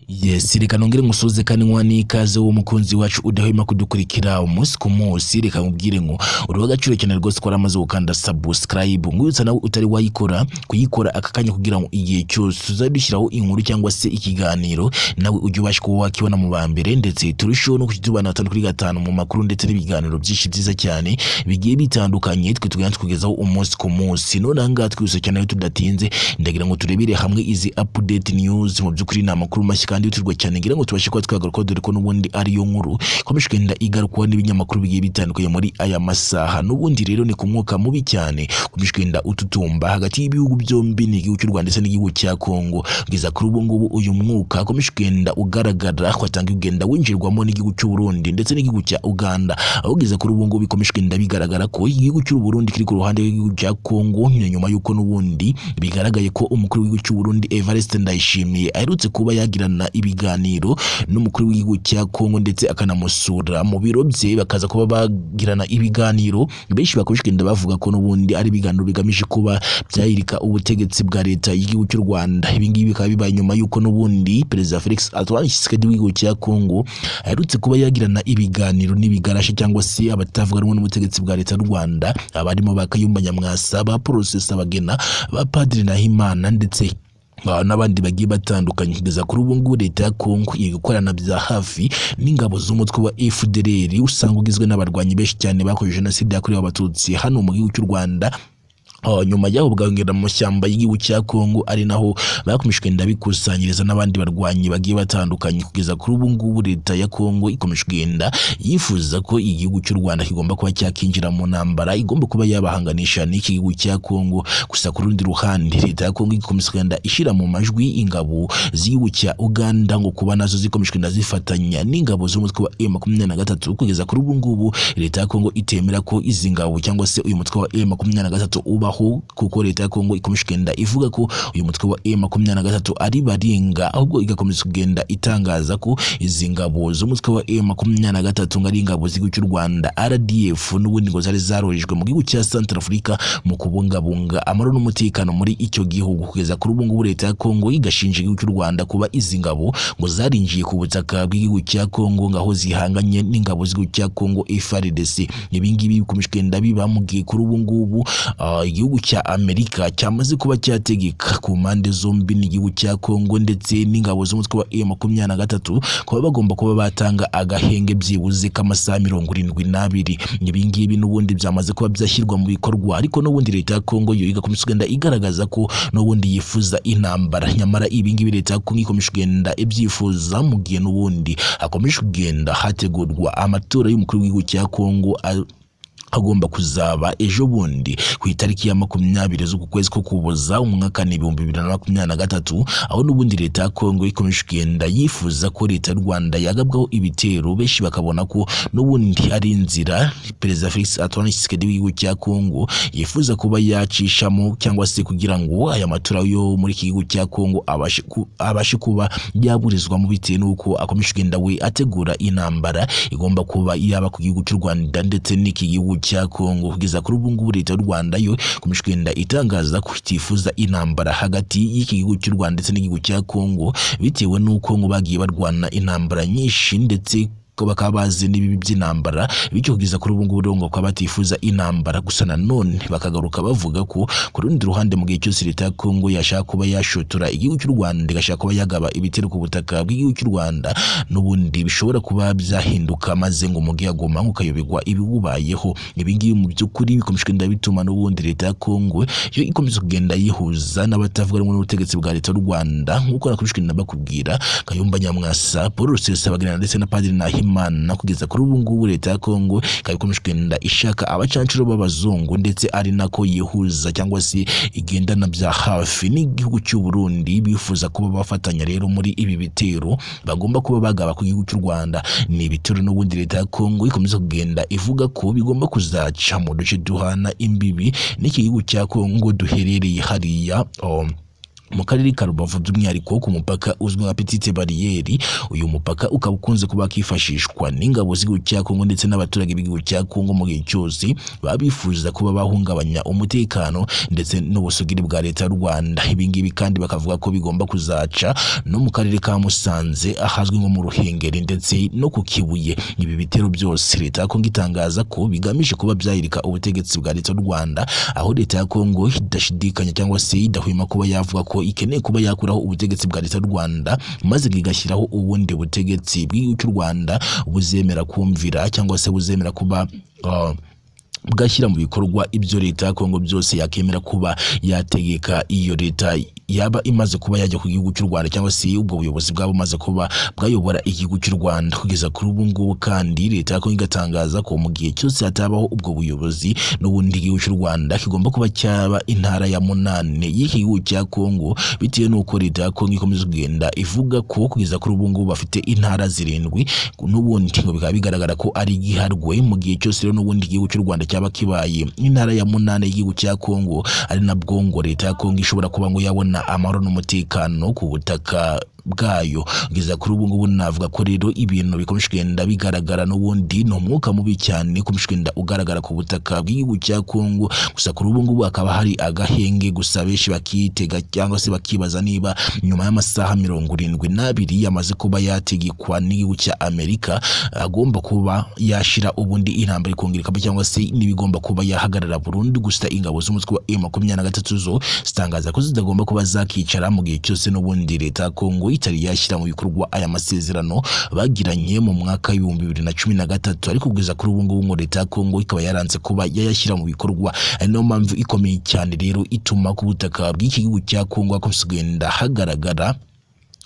Yes reka nongere ngusuze kandi nkuha n'ikaze wo mukunzi wacu udahwema kudukurikira umunsi ku munsi reka nkubwire ngo uriho agaciro cyane rwose ko waramaze gukanda subscribe nkwibutsa nawe utari wayikora kuyikora aka kanya kugira ngo igihe cyose uzadushyiraho inkuru cyangwa se ikiganiro nawe ujye ubasha kuba wakibona mu ba mbere ndetse turusheho no kujya tubana batanu kuri gatanu mu makuru ndetse n'ibiganiro byinshi byiza cyane bigiye bitandukanye twe tugenda tukugezaho umunsi ku munsi none aha ngaha twibutsa cyane rero tudatinze ndagira ngo turebere hamwe izi update news mu by'ukuri ni amakuru mashya kandi yihutirwa cyane ngira ngo tubashe kuba twagarukaho dore ko n'ubundi ariyo nkuru ikomeje kugenda igarukwaho n'ibinyamakuru bigiye bitandukanye muri aya masaha n'ubundi rero ni ku mwuka mubi cyane ukomeje kugenda ututumba hagati y'ibihugu byombi ni igihugu cy'u Rwanda ndetse n'igihugu cya Kongo kugeza kuri ubu ngubu uyu mwuka ukomeje kugenda ugaragara watanga ugenda winjirwamo n'igihugu cy'u Burundi ndetse n'igihugu cya Uganda aho kugeza kuri ubu ngubu bikomeje kugenda bigaragara ko igihugu cy'u Burundi kiri ku ruhande rw'igihugu cya Kongo nyuma y'uko n'ubundi bigaragaye ko umukuru w'igihugu cy'u Burundi Evariste Ndayishimiye aherutse kuba yagirana ibiganiro n'umukuru w'igihugu cya Kongo ndetse akanamusura mu biro bye bakaza kuba bagirana ibiganiro benshi bakomeje kugenda bavuga ko n'ubundi ari ibiganiro bigamije kuba byahirika ubutegetsi bwa leta y'igihugu cy'u Rwanda ibi ngibi bikaba bibaye nyuma y'uko n'ubundi perezida Felix Antoine Tshisekedi w'igihugu cya Kongo aherutse kuba yagirana ibiganiro n'ibigarashe cyangwa se abatavuga rumwe n'ubutegetsi bwa leta y'u Rwanda abarimo bakayumba nyamwasa ba Prosesa bagena ba Padiri Nahimana ndetse n'abandi bagiye batandukanye kugeza kuri ubu ngubu leta ya Kongo iri gukorana bya hafi n'ingabo z'umutwe wa FDLR usanga ugizwe n'abarwanyi benshi cyane bakoze jenoside yakorewe abatutsi hano mu gihugu cy'u Rwanda Oh, nyuma y'aho bwagera mu mashyamba y'igihugu cya Kongo ari naho bakomeje kugenda bikusanyiriza n'abandi barwanyi bagiye batandukanye kugeza kuri ubu ngubu leta ya Kongo ikomeje kugenda yifuza ko igihugu cy'u Rwanda kigomba kuba cyakinjira mu ntambara igomba kuba yabahanganisha n'iki gihugu cya Kongo gusa ku rundi ruhande leta ya Kongo ikomeje kugenda ishyira mu majwi ingabo z'igihugu cya Uganda ngo kuba nazo zikomeje kugenda zifatanya n'ingabo z'umutwe wa M23 kugeza kuri ubu ngubu leta ya Kongo itemera ko izi ngabo cyangwa se uyu mutwe wa M23 uba kubaho kuko leta ya Kongo ikomeje kugenda ivuga ko uyu mutwe wa M23 ari baringa ahubwo igakomeza kugenda itangaza ko izi ngabo z'umutwe wa M23 ari ingabo z'igihugu cy'u Rwanda RDF n'ubundi ngo zari zarorejwe mu gihugu cya Centrafrica mu kubungabunga amahoro n'umutekano muri icyo gihugu kugeza kuri ubu ngubu leta ya Kongo igashinja igihugu cy'u Rwanda kuba izi ngabo ngo zarinjiye ku butaka bw'igihugu cya Kongo ngaho zihanganye n'ingabo z'igihugu cya Kongo FARDC ibi ngibi bikomeje kugenda biba mu gihe kuri ubu ngubu uh, igihugu cya Amerika cyamaze kuba cyategeka ku mpande zombi n'igihugu cya Kongo ndetse n'ingabo z'umutwe wa M23 kuba bagomba kuba batanga agahenge byibuze k'amasaha mirongo irindwi n'abiri ibi ngibi n'ubundi byamaze kuba byashyirwa mu bikorwa ariko n'ubundi leta ya Kongo yo igakomeza kugenda igaragaza ko n'ubundi yifuza intambara nyamara ibi ngibi leta ya Kongo ikomeje kugenda ibyifuza mu gihe n'ubundi hakomeje kugenda hategurwa amatora y'umukuru w'igihugu cya Kongo agomba kuzaba ejo bundi ku itariki ya makumyabiri z'uku kwezi ko kuboza umwaka ni ibihumbi bibiri na makumyabiri na gatatu aho n'ubundi leta ya Kongo ikomeje kugenda yifuza ko leta y'u Rwanda yagabwaho ibitero benshi bakabona ko n'ubundi ari inzira perezida Felix Antoine Tshisekedi w'igihugu cya Kongo yifuza kuba yacishamo cyangwa se kugira ngo aya matora yo muri iki gihugu cya Kongo abashe ku, abashe kuba yaburizwamo bitewe n'uko akomeje kugenda we ategura intambara igomba kuba yaba ku gihugu cy'u Rwanda ndetse n'iki gihugu cya Kongo kugeza kuri ubu ngubu leta y'u Rwanda yo ikomeje kugenda itangaza ko itifuza intambara hagati y'iki gihugu cy'u Rwanda ndetse n'igihugu cya Kongo bitewe n'uko ngo bagiye barwana intambara nyinshi ndetse bakaba bazi n'ibibi by'intambara bityo kugeza kuri ubu ngubu ngo bakaba batifuza intambara gusa nanone bakagaruka bavuga ko ku rundi ruhande mu gihe cyose leta ya Kongo yashaka kuba yashotora igihugu cy'u Rwanda igashaka kuba yagaba ibitero ku butaka bw'igihugu cy'u Rwanda n'ubundi bishobora kuba byahinduka maze ngo umugi agoma ukayobegwa ibiwubayeho ibi ngibi mu by'ukuri bikomeje kugenda bituma n'ubundi leta ya Kongo yo ikomeza kugenda yihuza n'abatavuga rumwe n'ubutegetsi bwa leta y'u Rwanda nk'uko nakomeje kugenda bakubwira Kayumba Nyamwasa Paul Rusesabagina ndetse na Padiri Nahima imana kugeza kuri ubu ngubu leta ya Kongo ikaba ikomeje kugenda ishaka abacancuro b'abazungu ndetse ari nako yihuza cyangwa se igendana bya hafi n'igihugu cy'u Burundi bifuza kuba bafatanya rero muri ibi bitero bagomba kuba bagaba ku gihugu cy'u Rwanda ni ibitero n'ubundi leta ya Kongo ikomeza kugenda ivuga ko bigomba kuzaca mu duce duhana imbibi n'iki gihugu cya Kongo duherereye hariya um, mu karere ka rubavu by'umwihariko ku mupaka uzwi nka petite bariyeri uyu mupaka ukaba ukunze kuba wakifashishwa n'ingabo z'igihugu cya kongo ndetse n'abaturage b'igihugu cya kongo mu gihe cyose baba bifuza kuba bahungabanya umutekano ndetse n'ubusugire bwa leta y'u rwanda ibi ngibi kandi bakavuga ko bigomba kuzaca no mu karere ka musanze ahazwi nko mu ruhengeri ndetse no ku kibuye ibi bitero byose leta ya kongo itangaza ko bigamije kuba byahirika ubutegetsi bwa leta y'u rwanda aho leta ya kongo idashidikanya cyangwa se idahwema kuba yavuga ko ikeneye kuba yakuraho ubutegetsi bwa leta y'u rwanda maze igashyiraho ubundi butegetsi bw'igihugu cy'u rwanda buzemera kumvira cyangwa se buzemera kuba uh, bwashyira mu bikorwa ibyo leta ya kongo byose yakemera kuba yategeka iyo leta yaba imaze kuba yajya ku gihugu cy'u rwanda cyangwa se ubwo buyobozi bwaba bumaze kuba bwayobora igihugu cy'u rwanda kugeza kuri ubu ngubu kandi leta ya kongo igatangaza ko mu gihe cyose hatabaho ubwo buyobozi n'ubundi igihugu cy'u rwanda kigomba kuba cyaba intara ya munane y'iki gihugu cya kongo bitewe n'uko leta ya kongo ikomeza kugenda ivuga ko kugeza kuri ubu ngubu bafite intara zirindwi n'ubundi ngo bikaba bigaragara ko ari igiharwe mu gihe cyose rero n'ubundi igihugu cy'u rwanda cyaba kibaye intara ya munane y'igihugu cya kongo ari nabwo ngo leta ya kongo ishobora kuba ngo yabona amahoro n'umutekano ku butaka bwayo kugeza kuri ubu ngubu navuga ko rero ibintu bikomeje kugenda bigaragara n'ubundi ni umwuka mubi cyane ukomeje kugenda ugaragara ku butaka bw'igihugu cya Kongo gusa kuri ubu ngubu hakaba hari agahenge gusa benshi bakitega cyangwa se bakibaza niba nyuma y'amasaha mirongo irindwi n'abiri yamaze kuba yategekwa n'igihugu cya Amerika agomba kuba yashira ubundi intambara ikongera ikaba cyangwa se n'ibigomba kuba yahagarara burundu gusa ingabo z'umutwe wa M makumyabiri na gatatu zo zitangaza ko zitagomba kuba zakicara mu gihe cyose n'ubundi leta ya Kongo itari yashyira mu bikorwa aya masezerano bagiranye mu mwaka w'ibihumbi bibiri na cumi na gatatu ariko kugeza kuri ubu ngubu ngo leta ya kongo ikaba yaranze kuba yayashyira mu bikorwa ari nayo mpamvu ikomeye cyane rero ituma ku butaka bw'iki gihugu cya kongo hakomeza kugenda hagaragara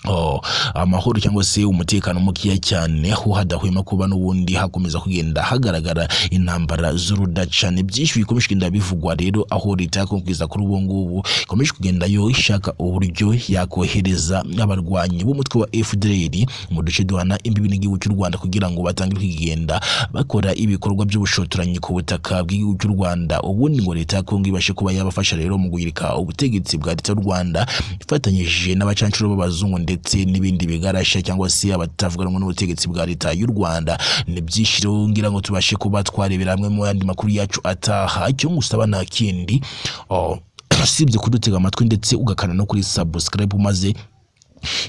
Oh, amahoro cyangwa se umutekano mukeya cyane aho hadahwema kuba n'ubundi hakomeza kugenda hagaragara intambara z'urudaca ni byinshi bikomeje kugenda bivugwa rero aho leta ya kongo kuri ubu ngubu ikomeje kugenda yo ishaka uburyo yakohereza abarwanyi b'umutwe wa FDLR mu duce duhana imbibi n'igihugu cy'u Rwanda kugira ngo batangire kugenda bakora ibikorwa by'ubushotoranyi ku butaka bw'igihugu cy'u Rwanda ubundi ngo leta ya kongo ibashe kuba yabafasha rero mu guhirika ubutegetsi bwa leta y'u Rwanda ifatanyije n'abacancuro b'abazungu ndetse ndetse n'ibindi bigarasha cyangwa se abatavuga rumwe n'ubutegetsi bwa leta y'u Rwanda ni byinshi rero ngira ngo tubashe kuba twarebera hamwe mu yandi makuru yacu ataha cyo ngusaba nta kindi oh, usibye kudutega amatwi ndetse ugakana no kuri subscribe maze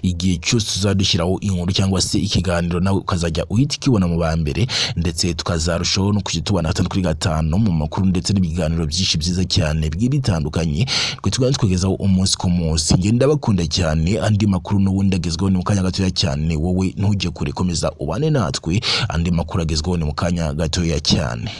igihe cyose uzadushyiraho inkuru cyangwa se ikiganiro nawe ukazajya uhita ukibona mu ba mbere ndetse tukazarushaho no kujya tubona gatanu kuri gatanu mu makuru ndetse n'ibiganiro byinshi byiza cyane bigiye bitandukanye twe tugana tukugezaho umunsi ku munsi njye ndabakunda cyane andi makuru n'ubundi agezweho ni mu kanya gatoya cyane wowe ntujye kure komeza ubane natwe andi makuru agezweho ni mu kanya gatoya cyane